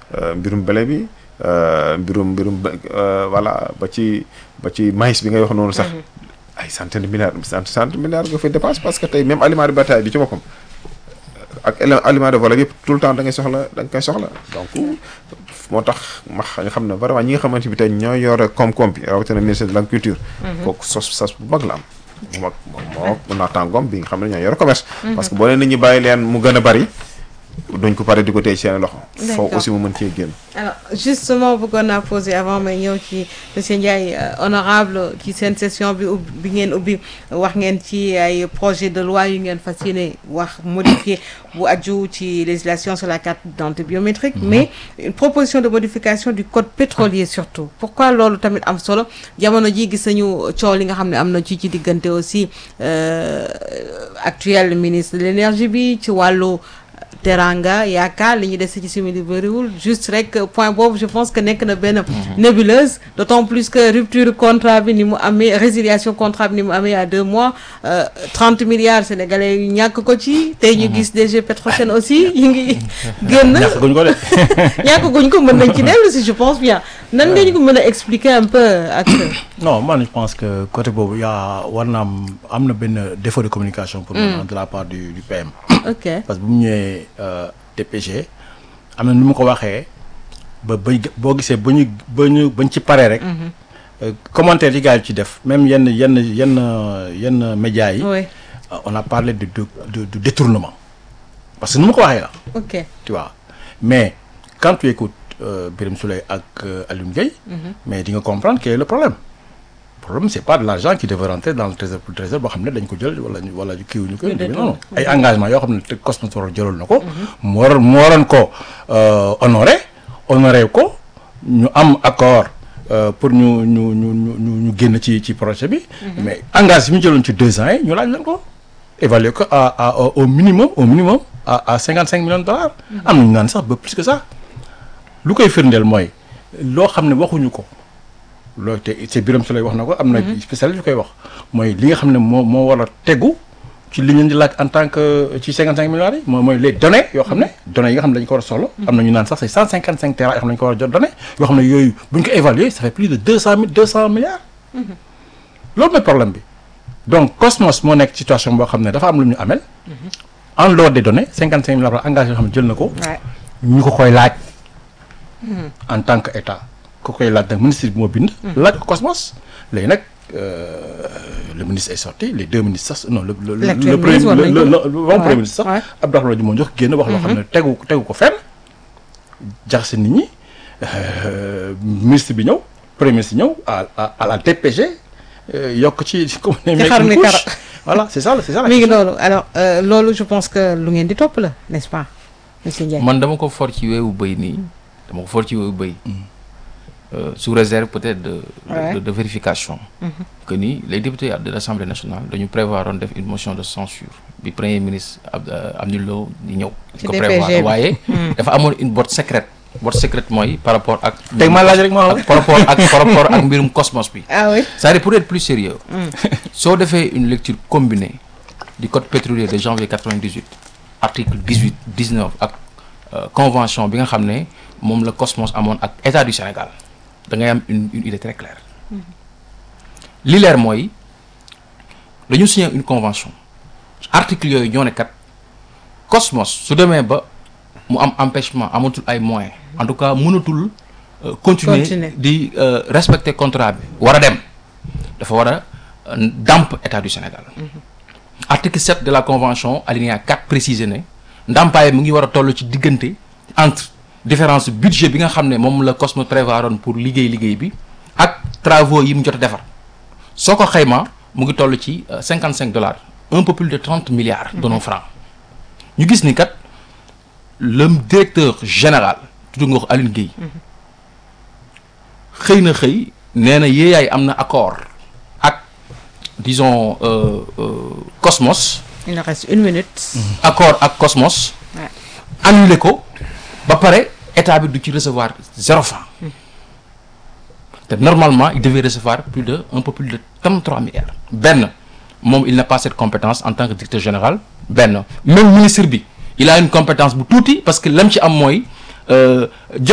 mbirum blé bi mbirum mbirum voilà ba ci ba ci maïs bi ngay wax noonu sax ay centaine de milliards centaine de milliards nga fay dépense parce que tey même aliment de bétail bi ci boppam ak aliment de volaille yëpp tout le temps da ngay soxla da nga koy soxla donc moo tax ma nga xam ne vraiment ñi nga xamante bi tey ñoo yore koom-koom bi rawatina ministère de l'agriculture kooku sos sas bu mag la am bu mag moo moo naataangoom bi nga xam ne ñoo yore commerce parce que boo leen nit ñi bàyyi leen mu gën a bari duñ ko pare di ko tey seen loxo foofu aussi mu mën cee génn alors justement bëggoon naa poser avant may ñëw ci monsieur Ndiaye honorable ci seen session bi ubbi bi ngeen ubbi wax ngeen ci ay projet de loi yu ngeen fas yéene wax modifié bu aju ci législation sur la carte d'identité biométrique mais une proposition de modification du code pétrolier surtout pourquoi loolu tamit am solo jamono ji gis nañu coow li nga xam ne am na ci ci diggante aussi actuel ministre de l'énergie bi ci wàllu teranga yaakaar li ñu des ci simili bëriwul juste rek point boobu je pense que nekk na benn nébuleuse d'autant plus que rupture contrat bi ni mu amee résiliation contrat bi ni mu amee à deux mois trente milliards sénégalais yu ñàkk ko ci tey ñu gis DG Petrosen aussi ñu ngi génn ñàkk guñ ko de ñàkk guñ ko mën nañ ci dellu si je pense bien nan nga ñu ko mën a expliquer un peu ak non man je pense que côté boobu yaa war na am am na benn défaut de communication pour moi de la part du du PM ok parce que bu mu ñëwee DPG am na nu mu ko waxee ba ba boo gisee ba ñu ba ñu bañ ci paree rek commentaire yi gars yi ci def même yenn yenn yenn yenn médias yi oui on a parlé de de de de détournement parce que nu mu ko waxee la ok tu vois mais quand tu écoutes Birame Souleye ak Alioune Gueye mais di nga comprendre quel est le problème le problème c'est pas de l'argent qui devait rentrer dans le trésor pour le trésor boo xam ne dañ ko jël wala wala kiiwu ñu ko non non ay engagement yoo xam ne te Cosmos waroon jëloon na ko mu waroon mu waroon ko honoré honoré ko ñu am accord pour ñu ñu ñu ñu ñu génn ci ci projet bi mais engagement yi ñu jëloon ci deux ans yi ñu laaj leen ko évaluer ko à à au minimum au minimum à à cinquante cinq millions de dollars am nañu naan sax ba plus que ça lu koy firndeel mooy loo xam ne waxuñu ko loolu te c'est Birame Souleye wax na ko am na spécialiste yu koy wax mooy li nga xam ne moo moo war a tegu ci li ñu di laaj en tant que ci cinquante cinq milliards yi mooy mooy les données yoo xam ne données yi nga xam ne dañu ko war a soxla am na ñu naan sax c'est cent cinquante cinq tera yoo xam ne dañu ko war a jot données yoo xam ne yooyu bu ñu ko évaluer ça fait plus de deux cent mille deux cent milliards loolu mooy problème bi donc Cosmos moo nekk situation boo xam ne dafa am lu ñu amel en dehors des données cinquante cinq milliards engagé yoo xam ne jël na ko ñu ko koy laaj en tant que état ku koy laaj nag ministre bi moo bind laaj ko Cosmos léegi nag le ministre est sorti les deux ministres sax non le le le premier le le premier ministre sax Abdoulaye Wade moo jox génn wax loo xam ne tegu tegu ko fenn jaxase nit ñi ministre bi ñëw premier ministre ñëw à à la DPG yokk ci comme ne xar mi kara voilà c'est ça c'est ça mi ngi loolu alors loolu je pense que lu ngeen di topp la n'est-ce pas monsieur Ndiaye man dama ko for ci weewu bëy nii dama ko for ci weewu bëy sous réserve peut-être de, de, de vérification que ni les députés de l'Assemblée nationale dañu prévoir on def une motion de censure bi premier ministre Abdoulaye Lo di ñëw ko prévoir waaye dafa amoon une botte secrète botte secrète mooy par rapport ak teg ma laaj rek ma par rapport ak par rapport ak mbirum Cosmos bi ah oui c'est-à-dire pour être plus sérieux soo defee une lecture combinée du code pétrolier de janvier 98 article 18 19 ak convention bi nga xam ne moom la Cosmos amoon ak état du Sénégal da ngay am une une idée très claire li leer mooy dañu signé une convention article yooyu ñoo ne kat Cosmos su demee ba mu am empêchement amatul ay moyens en tout cas mënatul continuer di respecter contrat bi war a dem dafa war a ndàmp état du Sénégal article 7 de la convention alinéa 4 précisé ne ndàmpaay mu ngi war a toll ci diggante entre différence budget bi nga xam ne moom la Cosmos prévoiroon pour liggéey liggéey bi ak travaux yi mu jot a defar soo ko xayma mu ngi toll ci cinquante cinq dollars un peu plus de trente milliards de nos francs ñu gis ni kat le directeur général tudd nga ko Aline Gueye xëy na xëy nee na yéeyaay am na accord ak disons Cosmos il nous reste une minute accord ak Cosmos annulé ko ba pare état bi du ci recevoir zéro franc te normalement il devait recevoir plus de un peu plus de trente-trois milliards benn moom il n'a pas cette compétence en tant que directeur général benn même ministre bi il a une compétence bu tuuti parce que lam ci am mooy